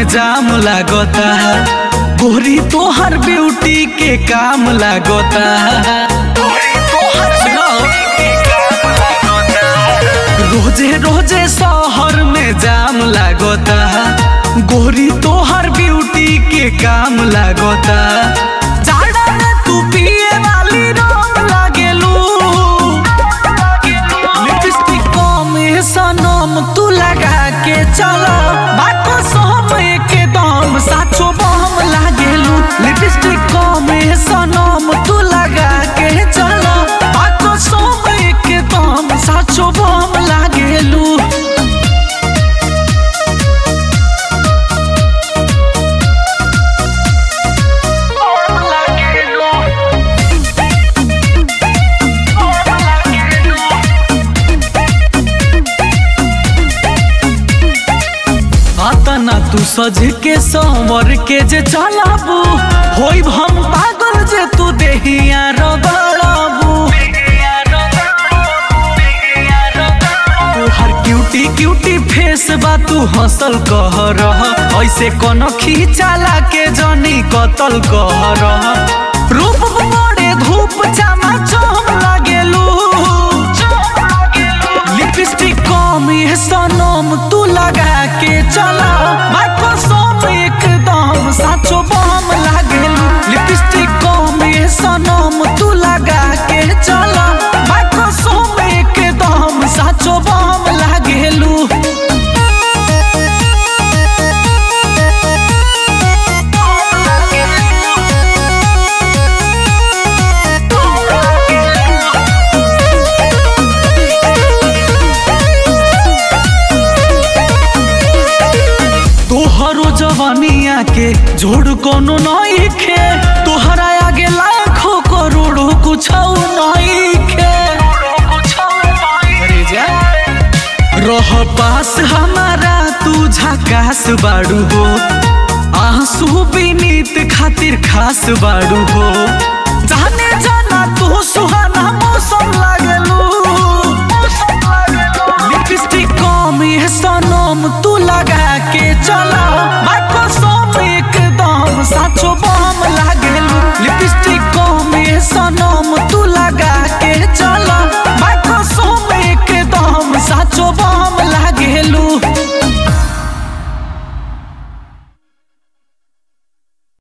जाम लागता गोरी तोहर ब्यूटी के काम लागता रोजे रोजे शहर में जाम लागता गोरी तोहर ब्यूटी के काम लागता जाड़ा में तू पिए वाली रंग लागेलू लिपस्टिक कम सनम तू लगा के चल बाको सोम के दम साचो बम लागेलू लिपस्टिक कम सनम तू लगा के चल बाको सोम के दम साचो बम लागेलू आतना तू सज के संवर के जे चलाबू होई हम पागल जे तू देहिया रगड़ाबू तोहर क्यूटी क्यूटी फेस बा तू हंसल कह रह ऐसे कोनो खींचाला के जनी कतल कह रह रूप बड़े धूप चामा चम लागेलू लिपस्टिक कम ये सनम तू लगा के चला माइक्रोसोम एकदम साचो बम लागेलू लिपस्टिक कम ये सनम तू लगा के चला माइक्रोसोम एकदम साचो बम लागेलू तोहरो जवानिया के जोड़ कोनो नहीं खे तोहरा आगे लाखों करोड़ों कुछ नहीं खे अरे जा। रह पास हमारा तू झकास बाड़ू हो आंसू बीनीत खातिर खास बाड़ू हो जाने जाना तू सुहाना मौसम लागे